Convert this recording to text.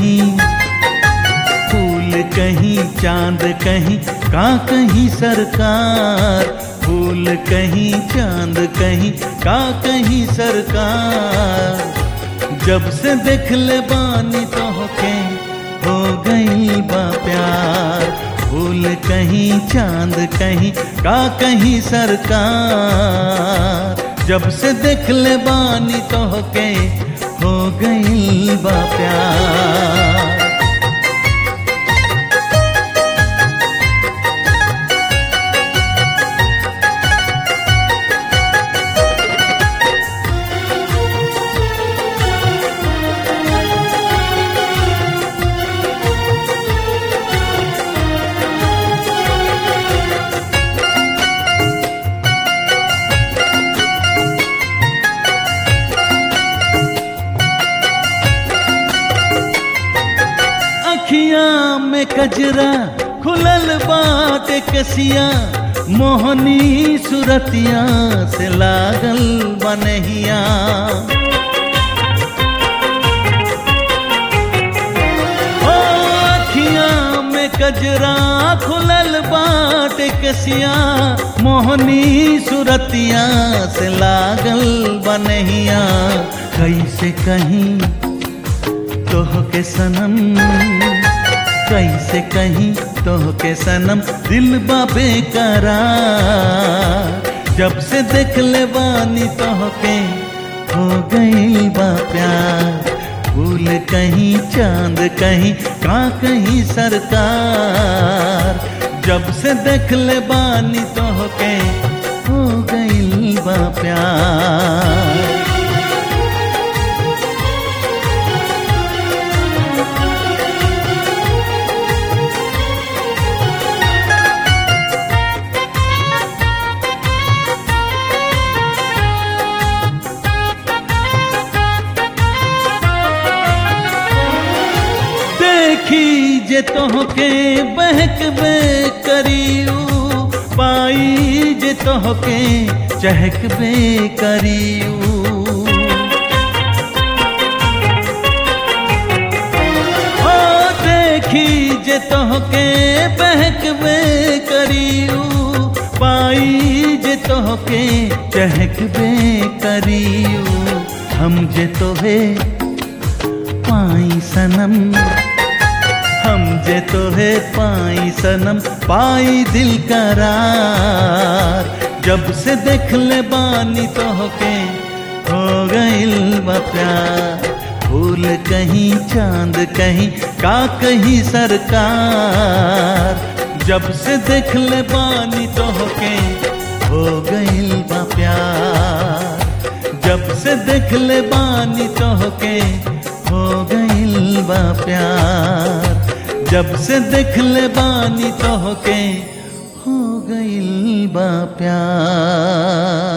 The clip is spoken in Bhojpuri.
कहीं फूल कहीं चांद कहीं का कहीं सरकार फूल कहीं चांद कहीं का कहीं सरकार जब से देख ले बानी तो होके हो गई बा प्यार फूल कहीं चांद कहीं का कहीं सरकार जब से देख ले बानी तो होके हो गई बा प्यार अखियां में कजरा खुलल बात कसिया मोहनी सुरतिया से लागल बनहिया ओ अखियां में कजरा खुलल बात कसिया मोहनी सुरतिया से लागल बनहिया कैसे कहीं तोह के सनम कैसे कहीं तोह के सनम दिल बाबे करार जब से देख ले बानी तोह के हो गई बा प्यार फूल कहीं चांद कहीं का कहीं सरकार जब से देख ले बानी तोह के हो गई बा प्यार देखी जे तोहके बहक बे करियू पाई जे तोहके चहक बे करियू ओ देखी जे तोहके बहक बे करियू पाई जे तोहके चहक बे करियू हम जे तोहे पाई सनम हम जे तोहे पाई सनम पाई दिल करार जब से देख ले बानी तोहके हो गइल बा प्यार फूल कहीं चांद कहीं का कहीं सरकार जब से देख ले बानी तोहके हो गइल बा प्यार जब से देख ले बानी तोहके हो गइल बा प्यार जब से देख ले बानी तोहके हो गइल बा प्यार